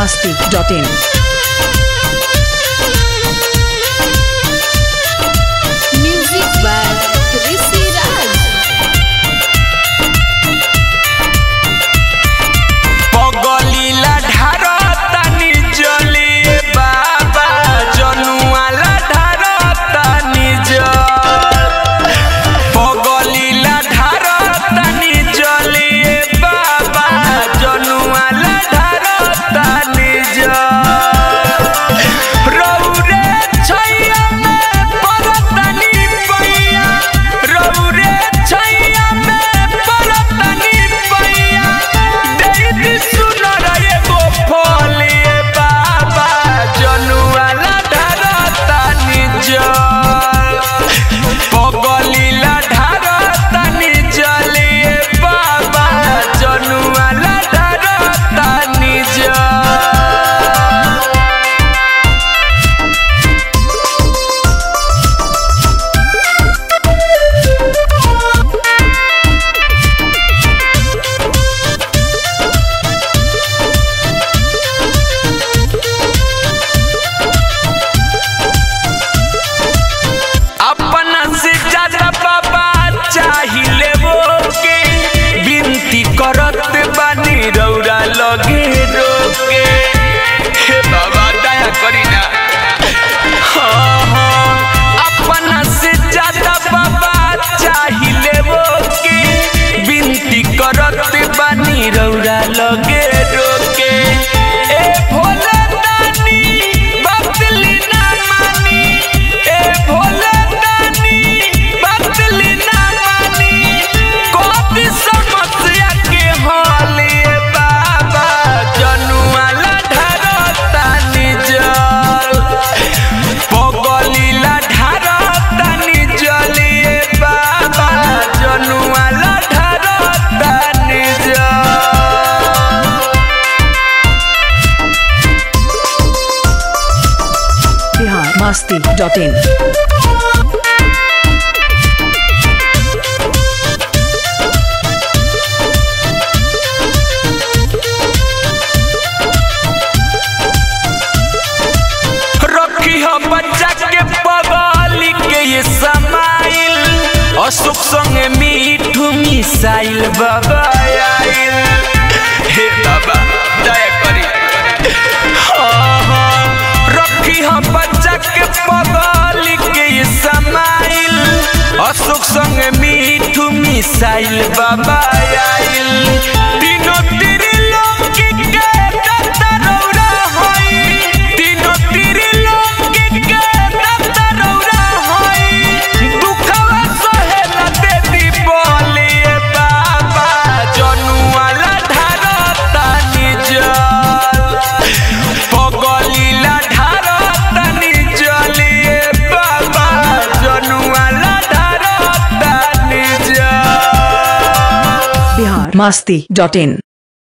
masti.in. Music by Rishi Raj. पगलीला ढारतानी जली बाबा जनुआला ढारतानी जल पगलीला ढारतानी जली बाबा जनुआला ढारतानी जल रौरे छैया में परतनी पैया रौरे छैया में परतनी पैया देई सुनर एगो फलिए बाबा जनुआला ढारतानी जल पगलीला ढारतानी जलिए बाबा जनुआला ढारतानी जल अपना से ज्यादा बाबा चाहिए वो के बिनती करत बानी रौरा लगे रोके हे बाबा दया करी ना हाँ, हाँ, अपना से ज्यादा बाबा चाहिए वो के बिनती करत बानी रौरा लगे रोके ए भोला दानी बदली ना मानी ए भोला दानी बदली ना मानी कोई समस्या के हले बाबा जनुआला ढारतानी जल पगलीला ढारतानी जलिए बाबा जनुआला ढारतानी जल Bihar masti.in. रखी हो बच्चा के बगली के ये समाइल अशोक संगे मीठू मिसाइल बाबा आइल हे बाबा दया करी हाँ, हाँ, रखी हो बच्चा के बगली के ये समाइल अशोक संगे मीठू मिसाइल बाबा आइल तीनों त्रिलोक के दत्तरौरा होई तीनों त्रिलोक के दत्तरौरा होई दुखवा सहेला देती बोलिए बाबा जनुआला ढारतानी जल पगलीला ढारतानी जलिए बाबा जनुआला ढारतानी जल Bihar masti.in.